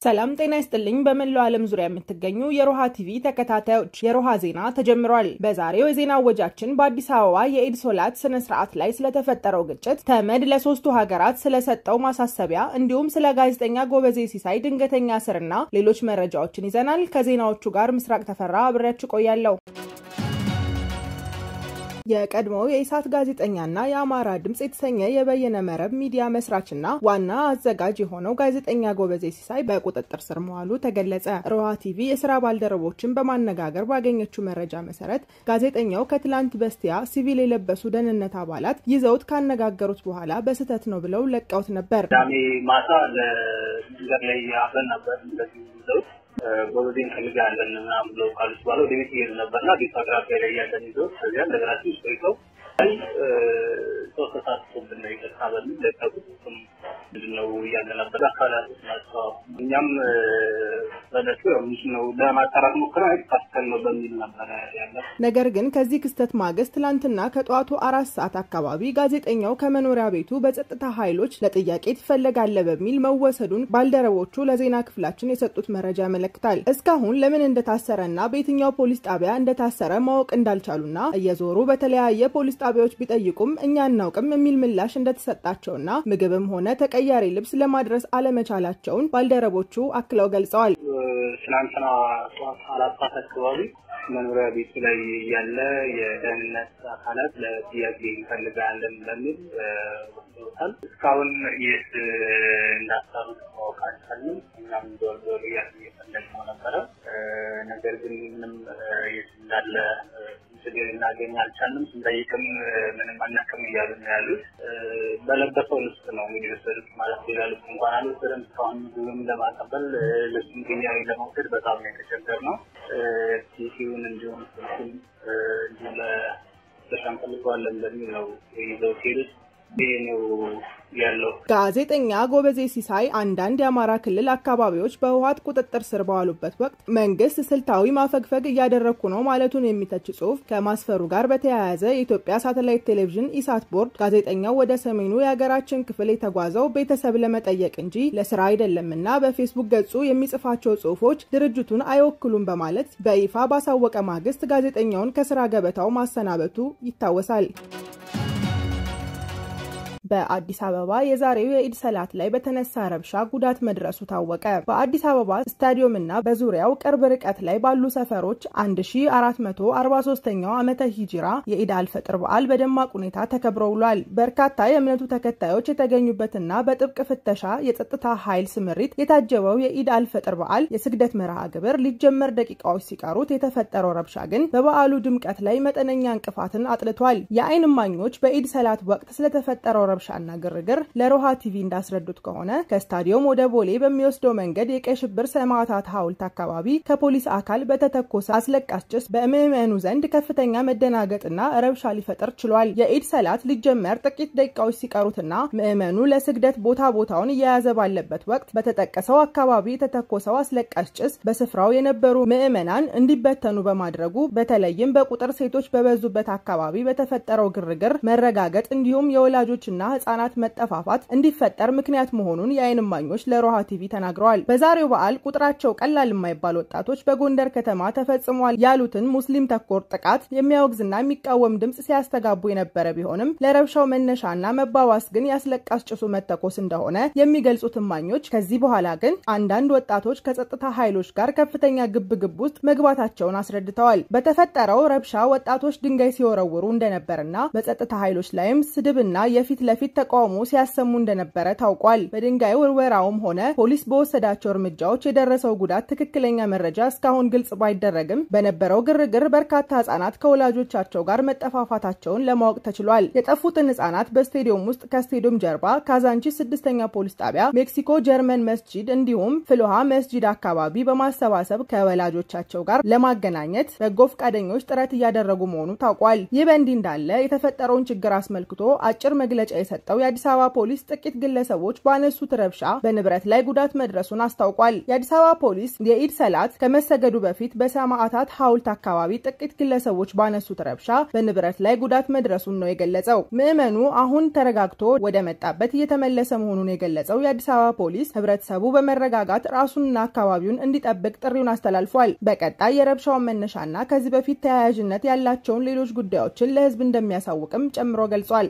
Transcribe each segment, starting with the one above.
ሰላም ጤና ይስጥልኝ። በመላው ዓለም ዙሪያ የምትገኙ የሮሃ ቲቪ ተከታታዮች የሮሃ ዜና ተጀምሯል። በዛሬው የዜና ወጃችን በአዲስ አበባ የኢድ ሶላት ስነ ስርዓት ላይ ስለተፈጠረው ግጭት፣ ተመድ ለሶስቱ ሀገራት ስለሰጠው ማሳሰቢያ እንዲሁም ስለ ጋዜጠኛ ጎበዜ ሲሳይ ድንገተኛ እስርና ሌሎች መረጃዎችን ይዘናል። ከዜናዎቹ ጋር ምስራቅ ተፈራ አብሬያችሁ ቆያለሁ። የቀድሞው የኢሳት ጋዜጠኛና የአማራ ድምፅ የተሰኘ የበየነ መረብ ሚዲያ መስራችና ዋና አዘጋጅ የሆነው ጋዜጠኛ ጎበዜ ሲሳይ በቁጥጥር ስር መዋሉ ተገለጸ። ሮሃ ቲቪ የስራ ባልደረቦችን በማነጋገር ባገኘችው መረጃ መሰረት ጋዜጠኛው ከትላንት በስቲያ ሲቪል የለበሱ ደህንነት አባላት ይዘውት ካነጋገሩት በኋላ በስህተት ነው ብለው ለቀውት ነበር። ቅዳሜ ማታ ለመንገድ ላይ አብረን ነበር እንደዚህ ይዘውት ጎበዜ እንፈልጋለን ምናምን ብለው ካሉት በኋላ ወደ ቤት እየሄዱ ነበርና ቤቱ አቅራቢያ ላይ ያለን ይዘው ከዚያ እንደገና ትንሽ ቆይተው አይ ሰው ተሳትፎብን ነው ይቅርታ በሚል ለቀቁት። እሱም ምንድን ነው እያለ ነበር አካላቶች ናቸው። እኛም በለቱ ምንድን ነው ለማጣራት ሞክረ ፓስተል ነው በሚል ነበረ ያለ። ነገር ግን ከዚህ ክስተት ማግስት ትላንትና ከጠዋቱ አራት ሰዓት አካባቢ ጋዜጠኛው ከመኖሪያ ቤቱ በጸጥታ ኃይሎች ለጥያቄ ትፈለጋለ በሚል መወሰዱን ባልደረቦቹ ለዜና ክፍላችን የሰጡት መረጃ ያመለክታል። እስካሁን ለምን እንደታሰረና በየትኛው ፖሊስ ጣቢያ እንደታሰረ ማወቅ እንዳልቻሉና እየዞሩ በተለያየ ፖሊስ ጣቢያዎች ቢጠይቁም እኛ አናውቅም የሚል ምላሽ እንደተሰጣቸውና ምግብም ሆነ ተቀያሪ ልብስ ለማድረስ አለመቻላቸውን ባልደረቦቹ አክለው ገልጸዋል። ትናንትና ጠዋት አራት ሰዓት አካባቢ መኖሪያ ቤቱ ላይ ያለ የደህንነት አካላት ለጥያቄ እንፈልጋለን በሚል ወስደውታል። እስካሁን የት እንዳሰሩት ማወቅ አልቻልንም። እኛም ዞር ዞር እያልን እየፈለግነው ነበረ። ነገር ግን ምንም የት እንዳለ ልናገኝ አልቻልንም። ስንጠይቅም ምንም አናውቅም እያሉ ነው ያሉት። በለበሰው ልብስ ነው እንግዲህ ወሰዱት ማለት ሌላ ልብስ እንኳን አልወሰደም። እስካሁን ምግብም ለማቀበል ልብሱን ግኛዊ ለመውሰድ በጣም ነው የተቸገርነው። ቲሲውን እንዲሁም ስልኩን እንዲሁ ለስራ እንፈልገዋለን በሚል ነው ይዘው ሲሄዱት ይህ ነው ያለው። ጋዜጠኛ ጎበዜ ሲሳይ አንዳንድ የአማራ ክልል አካባቢዎች በህወሓት ቁጥጥር ስር በዋሉበት ወቅት መንግስት ስልታዊ ማፈግፈግ እያደረግኩ ነው ማለቱን የሚተች ጽሁፍ ከማስፈሩ ጋር በተያያዘ የኢትዮጵያ ሳተላይት ቴሌቪዥን ኢሳት ቦርድ ጋዜጠኛው ወደ ሰሜኑ የሀገራችን ክፍል የተጓዘው ቤተሰብ ለመጠየቅ እንጂ ለስራ አይደለምና በፌስቡክ ገጹ የሚጽፋቸው ጽሁፎች ድርጅቱን አይወክሉም በማለት በይፋ ባሳወቀ ማግስት ጋዜጠኛውን ከስራ ገበታው ማሰናበቱ ይታወሳል። በአዲስ አበባ የዛሬው የኢድ ሰላት ላይ በተነሳ ረብሻ ጉዳት መድረሱ ታወቀ። በአዲስ አበባ ስታዲየምና በዙሪያው ቅርብ ርቀት ላይ ባሉ ሰፈሮች 1443ኛው ዓመተ ሂጅራ የኢድ አልፈጥር በዓል በደማቅ ሁኔታ ተከብሮ ውሏል። በርካታ የእምነቱ ተከታዮች የተገኙበትና በጥብቅ ፍተሻ የጸጥታ ኃይል ስምሪት የታጀበው የኢድ አልፈጥር በዓል የስግደት መርሃ ግብር ሊጀመር ደቂቃዎች ሲቀሩት የተፈጠረው ረብሻ ግን በበዓሉ ድምቀት ላይ መጠነኛ እንቅፋትን አጥልቷል። የዓይን እማኞች በኢድ ሰላት ወቅት ስለተፈጠረው ረብሻና ግርግር ለሮሃ ቲቪ እንዳስረዱት ከሆነ ከስታዲየም ወደ ቦሌ በሚወስደው መንገድ የቀይ ሽብር ሰማዕታት ሐውልት አካባቢ ከፖሊስ አካል በተተኮሰ አስለቃሽ ጭስ በምዕመኑ ዘንድ ከፍተኛ መደናገጥና ረብሻ ሊፈጠር ችሏል። የኢድ ሰላት ሊጀመር ጥቂት ደቂቃዎች ሲቀሩትና ምዕመኑ ለስግደት ቦታ ቦታውን እየያዘ ባለበት ወቅት በተጠቀሰው አካባቢ የተተኮሰው አስለቃሽ ጭስ በስፍራው የነበሩ ምዕመናን እንዲበተኑ በማድረጉ በተለይም በቁጥር ሴቶች በበዙበት አካባቢ በተፈጠረው ግርግር መረጋገጥ እንዲሁም የወላጆችና ህጻናት መጠፋፋት እንዲፈጠር ምክንያት መሆኑን የዓይን እማኞች ለሮሃ ቲቪ ተናግረዋል። በዛሬው በዓል ቁጥራቸው ቀላል የማይባል ወጣቶች በጎንደር ከተማ ተፈጽሟል ያሉትን ሙስሊም ተኮር ጥቃት የሚያወግዝና የሚቃወም ድምፅ ሲያስተጋቡ የነበረ ቢሆንም ለረብሻው መነሻና መባባስ ግን ያስለቃሽ ጭሱ መተኮስ እንደሆነ የሚገልጹት እማኞች ከዚህ በኋላ ግን አንዳንድ ወጣቶች ከጸጥታ ኃይሎች ጋር ከፍተኛ ግብግብ ውስጥ መግባታቸውን አስረድተዋል። በተፈጠረው ረብሻ ወጣቶች ድንጋይ ሲወረውሩ እንደነበርና በጸጥታ ኃይሎች ላይም ስድብና የፊት ለፊት ተቃውሞ ሲያሰሙ እንደነበረ ታውቋል። በድንጋይ ውርወራውም ሆነ ፖሊስ በወሰዳቸው እርምጃዎች የደረሰው ጉዳት ትክክለኛ መረጃ እስካሁን ግልጽ ባይደረግም በነበረው ግርግር በርካታ ህጻናት ከወላጆቻቸው ጋር መጠፋፋታቸውን ለማወቅ ተችሏል። የጠፉትን ህጻናት በስቴዲየም ውስጥ ከስቴዲየም ጀርባ ካዛንቺስ ስድስተኛ ፖሊስ ጣቢያ፣ ሜክሲኮ ጀርመን መስጂድ እንዲሁም ፍልውሃ መስጂድ አካባቢ በማሰባሰብ ከወላጆቻቸው ጋር ለማገናኘት በጎ ፈቃደኞች ጥረት እያደረጉ መሆኑ ታውቋል። ይህ በእንዲህ እንዳለ የተፈጠረውን ችግር አስመልክቶ አጭር መግለጫ የሰጠው የአዲስ አበባ ፖሊስ ጥቂት ግለሰቦች ባነሱት ረብሻ በንብረት ላይ ጉዳት መድረሱን አስታውቋል። የአዲስ አበባ ፖሊስ የኢድ ሰላት ከመሰገዱ በፊት በሰማዕታት ሐውልት አካባቢ ጥቂት ግለሰቦች ባነሱት ረብሻ በንብረት ላይ ጉዳት መድረሱን ነው የገለጸው። ምዕመኑ አሁን ተረጋግቶ ወደ መጣበት እየተመለሰ መሆኑን የገለጸው የአዲስ አበባ ፖሊስ ህብረተሰቡ በመረጋጋት ራሱንና አካባቢውን እንዲጠብቅ ጥሪውን አስተላልፏል። በቀጣይ የረብሻውን መነሻና ከዚህ በፊት ተያያዥነት ያላቸውን ሌሎች ጉዳዮችን ለህዝብ እንደሚያሳውቅም ጨምሮ ገልጿል።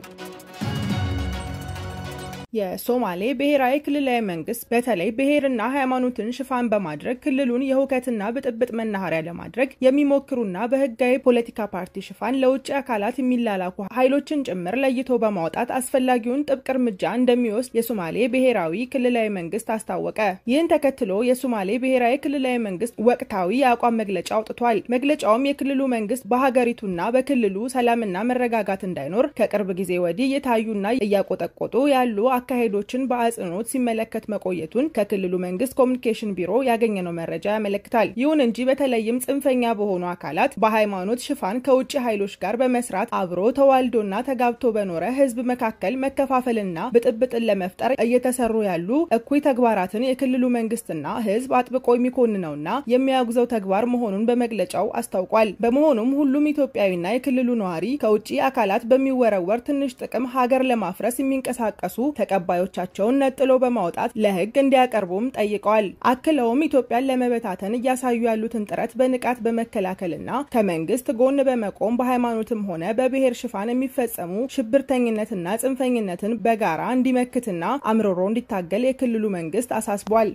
የሶማሌ ብሔራዊ ክልላዊ መንግስት በተለይ ብሔርና ሃይማኖትን ሽፋን በማድረግ ክልሉን የሁከትና ብጥብጥ መናኸሪያ ለማድረግ የሚሞክሩና በህጋዊ ፖለቲካ ፓርቲ ሽፋን ለውጭ አካላት የሚላላኩ ኃይሎችን ጭምር ለይቶ በማውጣት አስፈላጊውን ጥብቅ እርምጃ እንደሚወስድ የሶማሌ ብሔራዊ ክልላዊ መንግስት አስታወቀ። ይህን ተከትሎ የሶማሌ ብሔራዊ ክልላዊ መንግስት ወቅታዊ የአቋም መግለጫ አውጥቷል። መግለጫውም የክልሉ መንግስት በሀገሪቱና በክልሉ ሰላምና መረጋጋት እንዳይኖር ከቅርብ ጊዜ ወዲህ የታዩና እያቆጠቆጡ ያሉ አካሄዶችን በአጽንኦት ሲመለከት መቆየቱን ከክልሉ መንግስት ኮሚኒኬሽን ቢሮ ያገኘነው መረጃ ያመለክታል። ይሁን እንጂ በተለይም ጽንፈኛ በሆኑ አካላት በሃይማኖት ሽፋን ከውጭ ኃይሎች ጋር በመስራት አብሮ ተዋልዶና ተጋብቶ በኖረ ህዝብ መካከል መከፋፈልና ብጥብጥን ለመፍጠር እየተሰሩ ያሉ እኩይ ተግባራትን የክልሉ መንግስትና ህዝብ አጥብቆ የሚኮንነውና የሚያጉዘው ተግባር መሆኑን በመግለጫው አስታውቋል። በመሆኑም ሁሉም ኢትዮጵያዊና የክልሉ ነዋሪ ከውጭ አካላት በሚወረወር ትንሽ ጥቅም ሀገር ለማፍረስ የሚንቀሳቀሱ ተቀባዮቻቸውን ነጥሎ በማውጣት ለህግ እንዲያቀርቡም ጠይቀዋል። አክለውም ኢትዮጵያን ለመበታተን እያሳዩ ያሉትን ጥረት በንቃት በመከላከልና ከመንግስት ጎን በመቆም በሃይማኖትም ሆነ በብሔር ሽፋን የሚፈጸሙ ሽብርተኝነትና ጽንፈኝነትን በጋራ እንዲመክትና አምርሮ እንዲታገል የክልሉ መንግስት አሳስቧል።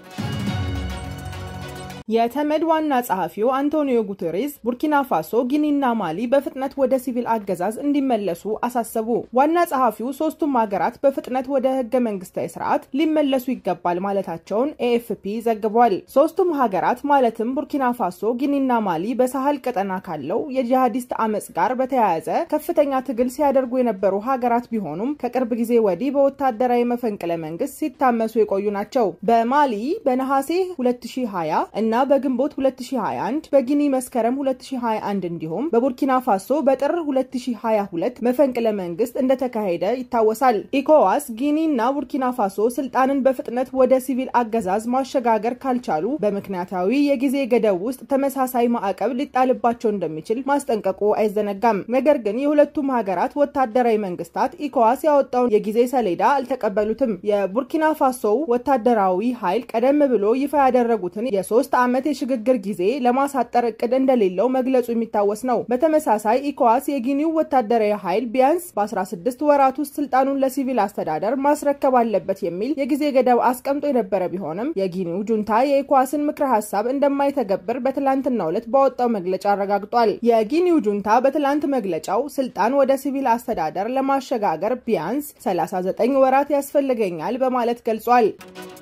የተመድ ዋና ጸሐፊው አንቶኒዮ ጉቴሬዝ ቡርኪና ፋሶ፣ ጊኒና ማሊ በፍጥነት ወደ ሲቪል አገዛዝ እንዲመለሱ አሳሰቡ። ዋና ጸሐፊው ሶስቱም ሀገራት በፍጥነት ወደ ህገ መንግስታዊ ስርዓት ሊመለሱ ይገባል ማለታቸውን ኤኤፍፒ ዘግቧል። ሶስቱም ሀገራት ማለትም ቡርኪና ፋሶ፣ ጊኒና ማሊ በሳህል ቀጠና ካለው የጂሃዲስት አመፅ ጋር በተያያዘ ከፍተኛ ትግል ሲያደርጉ የነበሩ ሀገራት ቢሆኑም ከቅርብ ጊዜ ወዲህ በወታደራዊ መፈንቅለ መንግስት ሲታመሱ የቆዩ ናቸው። በማሊ በነሐሴ 2020 እና በግንቦት 2021 በጊኒ መስከረም 2021 እንዲሁም በቡርኪና ፋሶ በጥር 2022 መፈንቅለ መንግስት እንደተካሄደ ይታወሳል። ኢኮዋስ ጊኒ እና ቡርኪና ፋሶ ስልጣንን በፍጥነት ወደ ሲቪል አገዛዝ ማሸጋገር ካልቻሉ በምክንያታዊ የጊዜ ገደብ ውስጥ ተመሳሳይ ማዕቀብ ሊጣልባቸው እንደሚችል ማስጠንቀቁ አይዘነጋም። ነገር ግን የሁለቱም ሀገራት ወታደራዊ መንግስታት ኢኮዋስ ያወጣውን የጊዜ ሰሌዳ አልተቀበሉትም። የቡርኪና ፋሶው ወታደራዊ ኃይል ቀደም ብሎ ይፋ ያደረጉትን የሶስት ዓመት የሽግግር ጊዜ ለማሳጠር እቅድ እንደሌለው መግለጹ የሚታወስ ነው። በተመሳሳይ ኢኮዋስ የጊኒው ወታደራዊ ኃይል ቢያንስ በ16 ወራት ውስጥ ስልጣኑን ለሲቪል አስተዳደር ማስረከብ አለበት የሚል የጊዜ ገደብ አስቀምጦ የነበረ ቢሆንም የጊኒው ጁንታ የኢኮዋስን ምክረ ሀሳብ እንደማይተገብር በትላንትናው ዕለት ባወጣው መግለጫ አረጋግጧል። የጊኒው ጁንታ በትላንት መግለጫው ስልጣን ወደ ሲቪል አስተዳደር ለማሸጋገር ቢያንስ 39 ወራት ያስፈልገኛል በማለት ገልጿል።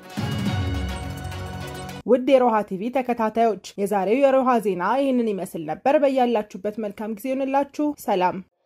ውድ የሮሃ ቲቪ ተከታታዮች የዛሬው የሮሃ ዜና ይህንን ይመስል ነበር። በያላችሁበት መልካም ጊዜ ይሆንላችሁ። ሰላም